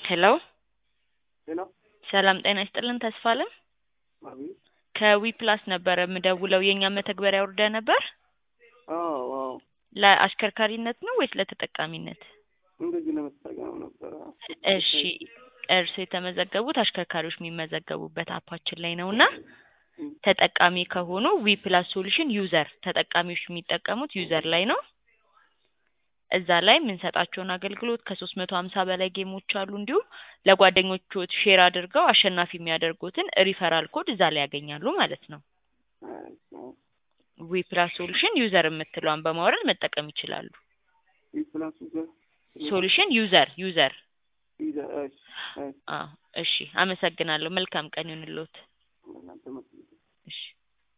ሄሎ ሄሎ ሰላም ጤና ይስጥልን ተስፋ አለም አቤት። ከዊ ፕላስ ነበረ የምደውለው የእኛ መተግበሪያ ወርደ ነበር አዎ አዎ፣ ለአሽከርካሪነት ነው ወይስ ለተጠቃሚነት? እንደዚህ ለመጠቀም ነበረ። እሺ እርስ የተመዘገቡት አሽከርካሪዎች የሚመዘገቡበት አፓችን ላይ ነው እና ተጠቃሚ ከሆኑ ዊ ፕላስ ሶሉሽን ዩዘር ተጠቃሚዎች የሚጠቀሙት ዩዘር ላይ ነው። እዛ ላይ የምንሰጣቸውን አገልግሎት ከሶስት መቶ ሀምሳ በላይ ጌሞች አሉ። እንዲሁም ለጓደኞቹ ሼር አድርገው አሸናፊ የሚያደርጉትን ሪፈራል ኮድ እዛ ላይ ያገኛሉ ማለት ነው። ዊ ፕላስ ሶሉሽን ዩዘር የምትለዋን በማውረድ መጠቀም ይችላሉ። ፕላሱ ጋር ሶሉሽን ዩዘር ዩዘር። ይዘ- እሺ፣ እሺ፣ አዎ እሺ፣ አመሰግናለሁ። መልካም ቀን ይሁንልዎት። እናንተ መ-